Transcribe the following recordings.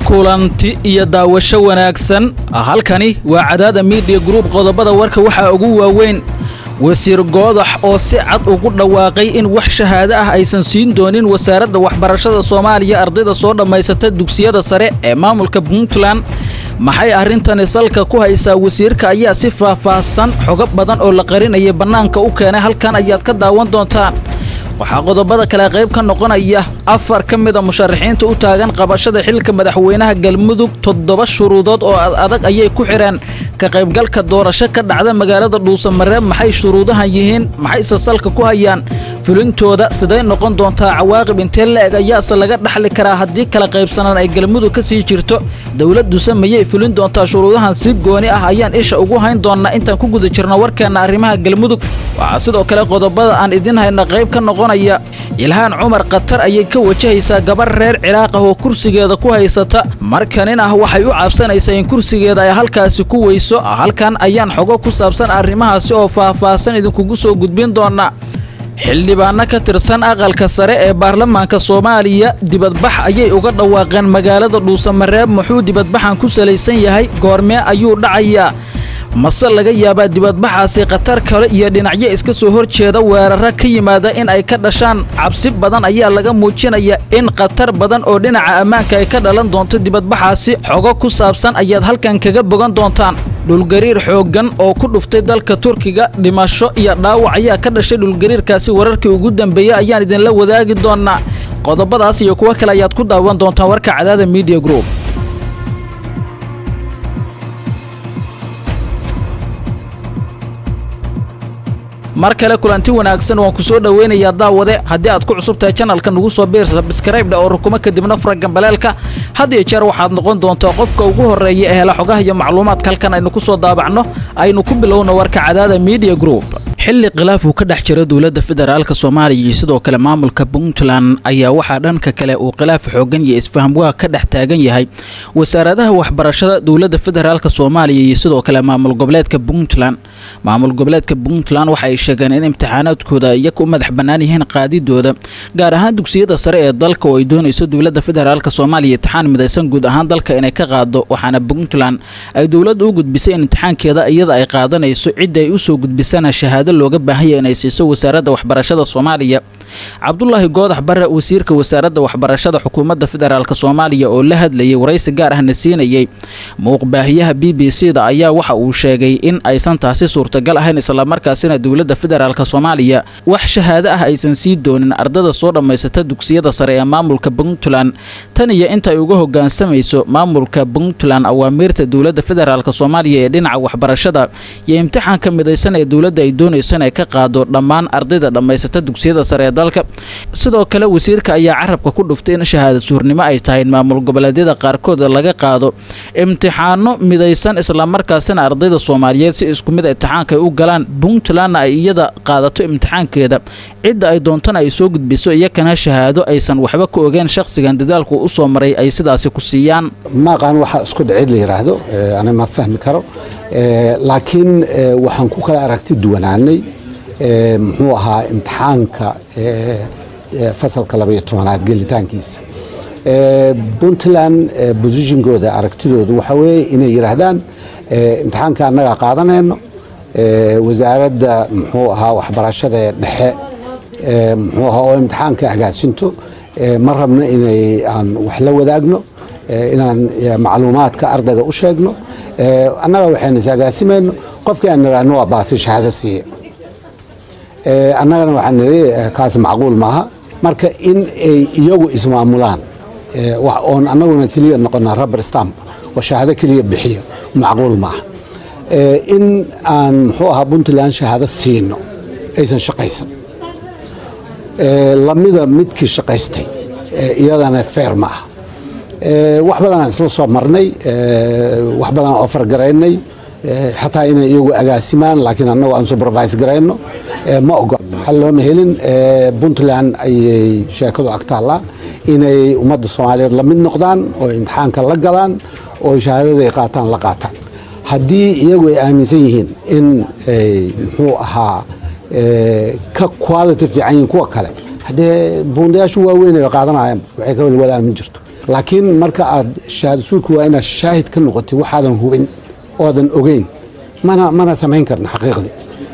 kulanti iyo daawasho wanaagsan halkani waa cadaada miidiya gruub qodobada warka waxaa ugu waaweyn wasiir goodax oo si cad ugu dhawaaqay in wax shahaado ah aysan siin doonin wasaaradda waxbarashada soomaaliya ardayda soo dhammaysata dugsiyada sare ee maamulka puntland maxay arrintani salka ku haysaa wasiirka ayaa si faahfaahsan xogo badan oo la qarinaya bannaanka u keenay halkan ayaad ka daawan doontaan waxaa qodobada kale qayb ka noqonaya afar ka mida musharaxiinta u taagan qabashada xilka madaxweynaha galmudug toddoba shuruudood oo adag ayay ku xidheen ka qaybgalka doorasho ka dhacda magaalada dhuusamareeb maxay shuruudahan yihiin maxayse salka ku hayaan fulintooda siday noqon doontaa cawaaqib intee la-eg ayaase laga dhaxli karaa haddii kala qaybsanaan ay galmudug ka sii jirto dowladduse mayay fulin doontaa shuruudahan si gooni ah ayaan isha ugu hayn doonnaa intaan ku guda jirno warkeenna arrimaha galmudug waxaa sidoo kale qodobada aan idin hayna qayb ka noqonaya ilhaan cumar khatar ayay ka wajahaysaa gabar reer ciraaq ah oo kursigeeda ku haysata markanin ah waxay u cabsanaysaa in kursigeeda ay halkaasi ku weyso halkan ayaan xogo ku saabsan arrimahaasi oo faahfaahsan idinkugu soo gudbin doonaa xildhibaanno ka tirsan aqalka sare ee baarlamaanka soomaaliya dibadbax ayay uga dhawaaqeen magaalada dhuusamareeb muxuu dibadbaxan ku salaysan yahay goormee ayuu dhacayaa mase laga yaabaa dibadbaxaasi khatar kale iyo dhinacyo iska soo hor jeeda weeraro ka yimaada in ay ka dhashaan cabsi badan ayaa laga muujinaya in khatar badan oo dhinaca ammaanka ay ka dhalan doonto dibadbaxaasi xogo ku saabsan ayaad halkan kaga bogan doontaan dhulgariir xooggan oo ku dhuftay dalka turkiga dhimasho iyo dhaawac ayaa ka dhashay dhulgariirkaasi wararkii ugu dambeeyey ayaan idinla wadaagi doonnaa qodobadaas iyo kuwo kale ayaad ku daawan doontaan warka cadaada miidiya group mar kale kulanti wanaagsan waan ku soo dhoweynayaa daawade haddii aad ku cusub tahay janalka nugu soo biir sabskraibdha oo rukumo kadibna fura gambaleelka had iyo jeer waxaad noqon doontaa qofka ugu horreeya ee hela xogaha iyo macluumaadka halkan aynu ku soo daabacno aynu ku bilowno warka cadaada miidiya group xilli khilaaf uu ka dhex jiro dowladda federaalka soomaaliya iyo sidoo kale maamulka puntland ayaa waxaa dhanka kale uu khilaaf xoogan iyo isfahamwaa ka dhex taagan yahay wasaaradaha waxbarashada dowladda federaalka soomaaliya iyo sidoo kale maamul goboleedka puntland maamul goboleedka puntland waxa ay sheegeen in imtixaanaadkooda iyaga u madax bannaan yihiin qaadidooda gaar ahaan dugsiyada sare ee dalka oo ay doonayso dowladda federaalka soomaaliya imtixaan midaysan guud ahaan dalka inay ka qaado waxaana puntland ay dowladda u gudbisay in imtixaankeeda iyada ay qaadanayso cidda ay usoo gudbisana shahaado looga baahanya inay siiso wasaaradda waxbarashada soomaaliya cabdulaahi goodax bare wasiirka wasaaradda waxbarashada xukuumadda federaalk soomaaliya oo la hadlayay waraysi gaar ahna siinayey muuqbaahiyaha b b c da ayaa waxa uu sheegay in aysan taasi suurtagal ahayn islamarkaasina dowladda federaalk soomaaliya wax shahaado ah aysan sii doonin ardada soo dhammaysata dugsiyada sare ee maamulka puntland tan iyo inta ay uga hogaansamayso maamulka puntland awaamiirta dowladda federaalk soomaaliya ee dhinaca waxbarashada iyo imtixaanka midaysan ee dowladda ay doonayso inay ka qaado dhammaan ardayda dhammaysata dugsiyada sare ee dalka sidoo kale wasiirka ayaa carabka ku dhuftay in shahaada suurnimo ay tahay in maamul goboleedyada qaarkood laga qaado imtixaano midaysan islamarkaasina ardayda soomaaliyeed si isku mid imtixaanka ay u galaan puntlandna ay iyada qaadato imtixaankeeda cidda ay doontana ay soo gudbiso iyakana shahaado aysan waxba ka ogeen shakhsigan dadaalku u soo maray ay sidaasi ku siiyaan maaqaan waxaa isku dhacid la yidhaahdo ana ma fahmi karo laakiin waxaan ku kala aragti duwanaanay muxuu ahaa imtixaanka fasalka labaiyo tobanaad gelitaankiisa puntland bosishingooda aragtidoodu waxaa weeye inay yidhaahdaan imtixaanka annagaa qaadanayno wasaaradda muxuu ahaa waxbarashada ee dhexe muxuu ahaa oo imtixaanka agaasinto ma rabno inay aan wax la wadaagno inaan macluumaadka ardayga u sheegno annaga waxaynu is agaasimayno qofkii aan nidhaahno waa baasi shahaado siiye annagana waxaan nidhi kaas macquul maaha marka in ay iyagu ismaamulaan oon annaguna keliya noqona rubber stamp oo shahaado keliya bixiyo macquul maaha in aan muxuu ahaa puntland shahaado siino aysan shaqaysan lamida midkii shaqaystay iyadana feer ma ah wax badanaan isla soo marnay wax badan oo fargaraynay xataa inay iyagu agaasimaan laakiin annagu aan supervise garayno ma ogo hal looma helin puntland ayay sheekadu agtaallaa inay ummadda soomaaliyeed la mid noqdaan oo imtixaanka la galaan oo shahaadada ay qaataan la qaataan haddii iyagu ay aaminsan yihiin in ay muxuu ahaa ka quality fiican yihiin kuwa kale haddee buundayaashu waaweyn ay qaadanayaan waxay ka walwadaan ma jirto laakiin marka aad shahaado suurka waa inaad shaahid ka noqotay waxaadan hubin oodan ogeyn mana mana samayn karna xaqiiqdii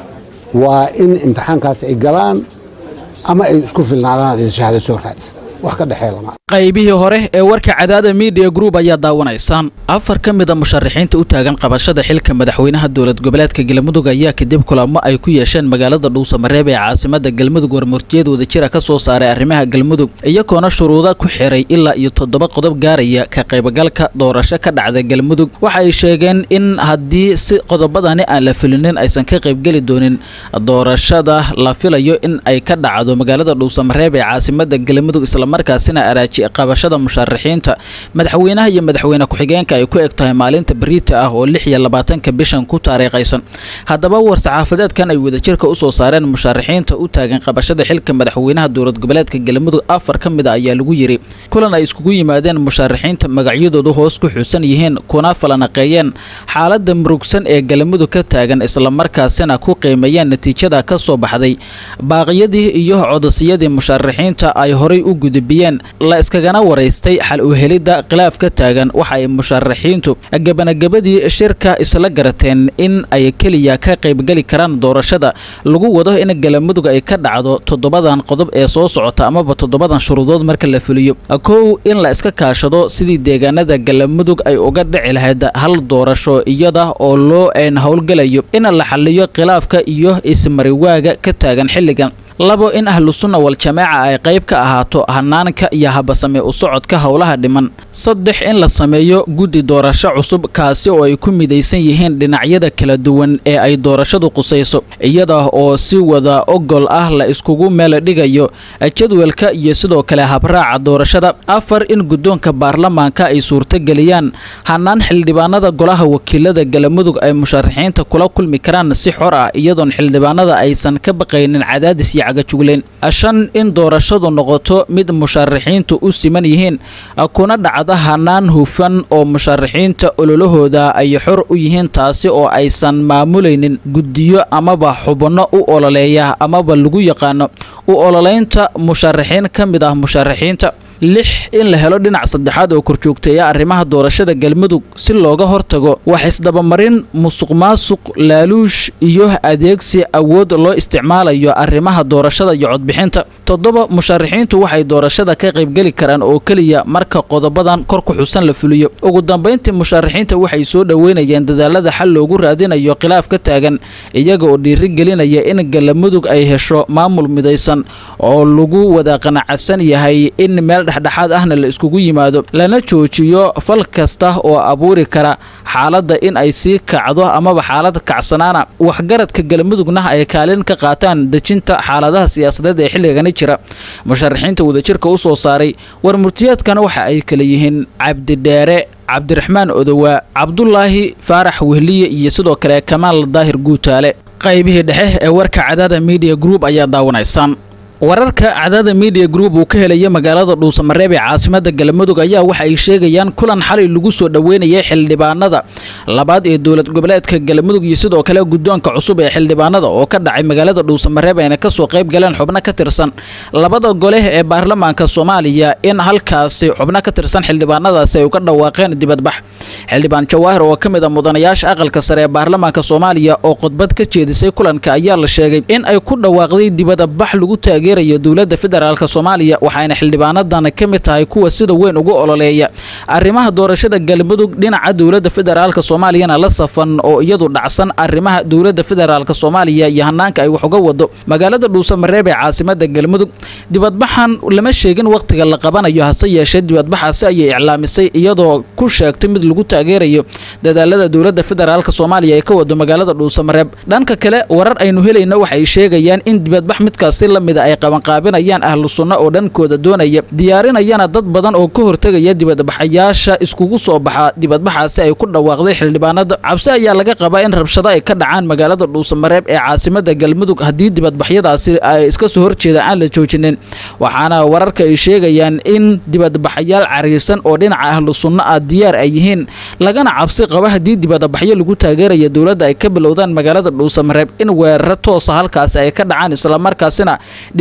waa in imtixaankaas ay galaan ama ay isku filnaadaan aad shahaado soo raadsan wax ka dhexeeya lama qaybihii hore ee warka cadaada media group ayaa daawanaysaan afar ka mid a musharaxiinta u taagan qabashada xilka madaxweynaha dowlad goboleedka galmudug ayaa kadib kulamo ay ku yeesheen magaalada dhuusamareeb ee caasimada galmudug warmurtiyad wadajira ka soo saaray arrimaha galmudug iyagoona shuruuda ku xiray ilaa iyo toddoba qodob gaaraya ka qaybgalka doorasho ka dhacda galmudug waxa ay sheegeen in haddii si qodobadani aan la fulinin aysan ka qaybgeli doonin doorashada la filayo in ay ka dhacdo magaalada dhuusamareeb ee caasimada galmudug islamarkaasina araaji qabashada musharaxiinta madaxweynaha iyo madaxweyne ku-xigeenka ay ku eg tahay maalinta beriita ah oo lix iyo labaatanka bishan ku taariikhaysan haddaba war-saxaafadeedkan ay wadajirka usoo saareen musharaxiinta u taagan qabashada xilka madaxweynaha dowlad goboleedka galmudug afar ka mid a ayaa lagu yiri kulan ay iskugu yimaadeen musharaxiinta magacyadoodu hoos ku xusan yihiin kuna falanaqeeyeen xaalada murugsan ee galmudug ka taagan islamarkaasina ku qiimeeyeen natiijada ka soo baxday baaqyadii iyo codosiyadii musharaxiinta ay horay u gudbiyeen la iskagana waraystay xal u helidda khilaaf ka taagan waxa ay musharaxiintu gebanagabadii shirka isla garateen in ay keliya ka qaybgeli karaan doorashada lagu wado in galmudug ay ka dhacdo toddobadan qodob ee soo socota amaba toddobadan shuruudood marka la fuliyo kow in la iska kaashado sidii deegaanada galmudug ay uga dhici lahayd hal doorasho iyada oo loo een howlgelayo in la xaliyo khilaafka iyo ismariwaaga ka taagan xilligan labo in ahlu sunna wal jamaaca ay qayb ka ahaato hanaanka iyo habasame u socodka howlaha dhiman saddex in la sameeyo guddi doorasho cusub kaasi oo ay ku midaysan yihiin dhinacyada kala duwan ee ay doorashadu qusayso iyada oo si wada ogol ah la iskugu meel dhigayo jadwalka iyo sidoo kale habraaca doorashada afar in guddoonka baarlamaanka ay suurtogeliyaan hanaan xildhibaanada golaha wakiilada galmudug ay musharaxiinta kula kulmi karaan si xor ah iyadoon xildhibaanada aysan ka baqaynin cadaadis iyo cagajugleen shan in doorashadu noqoto mid musharaxiintu u siman yihiin kuna dhacda hanaan hufan oo musharaxiinta ololahooda ay xor u yihiin taasi oo aysan maamulaynin guddiyo amaba xubno u ololeeya amaba lagu yaqaano u ololeynta musharaxiin ka mid ah musharaxiinta lix in la helo dhinac saddexaad oo korjoogteeya arrimaha doorashada galmudug si looga hortago wax isdabamarin musuq maasuq laaluush iyo adeegsi awood loo isticmaalayo arrimaha doorashada iyo codbixinta toddoba musharaxiintu waxay doorashada ka qaybgeli karaan oo keliya marka qodobadan kor ku xusan la fuliyo ugu dambayntii musharaxiinta waxay soo dhoweynayeen dadaalada xal loogu raadinayo khilaaf ka taagan iyaga oo dhiirigelinaya in galmudug ay hesho maamul midaysan oo lagu wada qanacsan yahay in meel dhexdhexaad ahna la iskugu yimaado lana joojiyo fal kasta oo abuuri kara xaaladda in ay sii kacdo amaba xaalad kacsanaana waxgaradka galmudugna ay kaalin ka qaataan dejinta xaaladaha siyaasadeed ee xilligani jira musharaxiinta wadajirka u soo saaray war murtiyaadkana waxa ay kala yihiin cabdidheere cabdiraxmaan odowaa cabdulaahi faarax wehliye iyo sidoo kale kamaal daahir guutaale qaybihii dhexe ee warka cadaada media group ayaa daawanaysaan wararka cadaada media group uu ka helaya magaalada dhuusamareeb ee caasimada galmudug ayaa waxa ay sheegayaan kulan xalay lagu soo dhoweynayay xildhibaanada labaad ee dowlad goboleedka galmudug iyo sidoo kale guddoonka cusub ee xildhibaanada oo ka dhacay magaalada dhuusamareeb ayna kasoo qayb galeen xubno ka tirsan labada gole ee baarlamaanka soomaaliya in halkaasi xubno ka tirsan xildhibaanadaasi ay uga dhawaaqeen dibadbax xildhibaan jawaahir oo ka mid a mudanayaasha aqalka sare ee baarlamaanka soomaaliya oo khudbad ka jeedisay kulanka ayaa la sheegay in ay ku dhawaaqday dibadbax lagu taageerayo dowladda federaalk soomaaliya waxayna xildhibaanadan ka mid tahay kuwa sida weyn ugu ololeeya arrimaha doorashada galmudug dhinaca dowladda federaalk soomaaliyana la safan oo iyadu dhacsan arrimaha dowladda federaalk soomaaliya iyo hanaanka ay wax uga wado magaalada dhuusamareeb ee caasimada galmudug dibadbaxan lama sheegin wakhtiga la qabanayo hase yeeshee dibadbaxaasi ayay iclaamisay iyadoo ku sheegtay mid lagu taageerayo dadaalada dowladda federaalk soomaaliya ee ka wado magaalada dhuusamareeb dhanka kale warar aynu helayna waxay sheegayaan in dibadbax midkaasi lamida ay qabanqaabinayaan ahlu sunno oo dhankooda doonaya diyaarinayana dad badan oo ka hortegaya dibadbaxayaasha iskugu soo baxa dibadbaxaasi ay ku dhawaaqday xildhibaanada cabsi ayaa laga qabaa in rabshado ay ka dhacaan magaalada dhuusamareeb ee caasimada galmudug haddii dibadbaxyadaasi ay iska soo horjeeda aan la joojinin waxaana wararka ay sheegayaan in dibadbaxayaal cariisan oo dhinaca ahlu sunno ah diyaar ay yihiin lagana cabsi qaba haddii dibadbaxyo lagu taageeraya dowladda ay ka bilowdaan magaalada dhuusamareeb in weeraro toosa halkaasi ay ka dhacaan islamarkaasina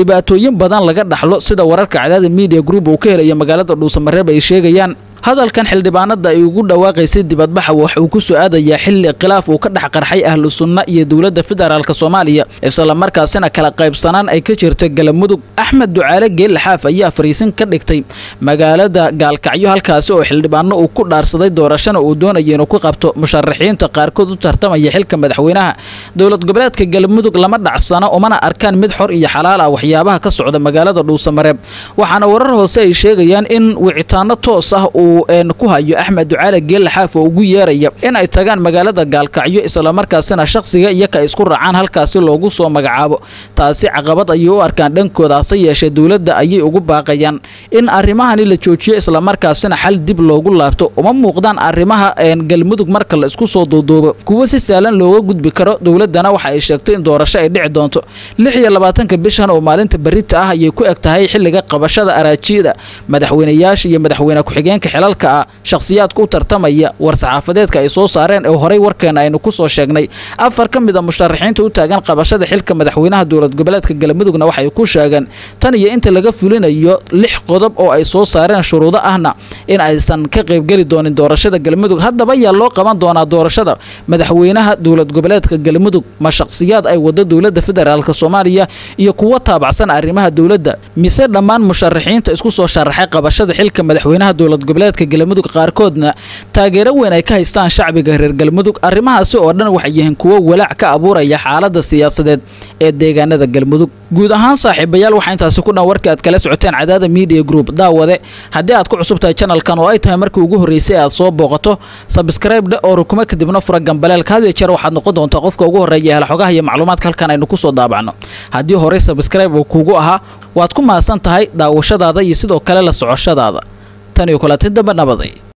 dhibaatooyin badan laga dhaxlo sida wararka cadaada media group uu ka helaya magaalada dhuusamareeb ay sheegayaan hadalkan xildhibaanada ay ugu dhawaaqaysay dibadbaxa waxa uu ku soo aadayaa xilli khilaaf uu ka dhex qarxay ahlu sunna iyo dowladda federaalk soomaaliya isla markaasina kala qaybsanaan ay ka jirta galamudug axmed ducaale geelle xaaf ayaa fariisin ka dhigtay magaalada gaalkacyo halkaasi oo xildhibaano uu ku dhaarsaday doorashana uu doonaya inuu ku qabto musharaxiinta qaarkood u tartamaya xilka madaxweynaha dowlad goboleedka galamudug lama dhacsano umana arkaan mid xor iyo xalaal ah waxyaabaha ka socda magaalada dhuusamareeb waxaana warar hoose ay sheegayaan in wicitaano toos ah uu ku hayo axmed ducaale geelle xaaf oo ugu yeeraya in ay tagaan magaalada gaalkacyo islamarkaasina shakhsiga iyo ka isku raacaan halkaasi loogu soo magacaabo taasi caqabad ayay u arkaan dhankooda hase yeeshee dowladda ayay ugu baaqayaan in arrimahani la joojiyo islamarkaasina xal dib loogu laabto uma muuqdaan arrimaha galmudug marka la isku soo duuduubo kuwo si sahlan looga gudbi karo dowladdana waxa ay sheegtay in doorasho ay dhici doonto lix iyo labaatanka bishan oo maalinta berita ah ayay ku eg tahay xilliga qabashada araajiyada madaxweynayaasha iyo madaxweyne ku-xigeenka xilalka ah shakhsiyaadka u tartamaya war-saxaafadeedka ay soo saareen ee horey warkeena aynu ku soo sheegnay afar ka mid a musharaxiinta u taagan qabashada xilka madaxweynaha dowlad goboleedka galmudugna waxay ku sheegeen tan iyo inta laga fulinayo lix qodob oo ay soo saareen shuruudo ahna in aysan ka qaybgeli doonin doorashada galmudug haddaba yaa loo qaban doonaa doorashada madaxweynaha dowlad goboleedka galmudug ma shakhsiyaad ay wado dowladda federaalk soomaaliya iyo kuwo taabacsan arrimaha dowladda mise dhammaan musharaxiinta isku soo sharaxay qabashada xilka madaxweynaha dowlad goboleedka galmudug qaarkoodna taageero weyn ay ka haystaan shacbiga reer galmudug arrimahaasi oo dhan waxay yihiin kuwo walaac ka abuuraya xaaladda siyaasadeed ee deegaanada galmudug guud ahaan saaxiibayaal waxaa intaasi ku dhan warkii aad kala socoteen cadaada media group daawade haddii aad ku cusub tahay janalkan oo ay tahay markii ugu horreysay aad soo booqato sabskraibdhe oo rukumo kadibna fura gambaleelka had iyo jeer waxaad noqon doontaa qofka ugu horreeya hel xogaha iyo macluumaadka halkan aynu ku soo daabacno haddii horey sabskraibe uu kuugu ahaa waad ku mahadsan tahay daawashadaada iyo sidoo kale la socoshadaada tan iyo kulanti damba nabaday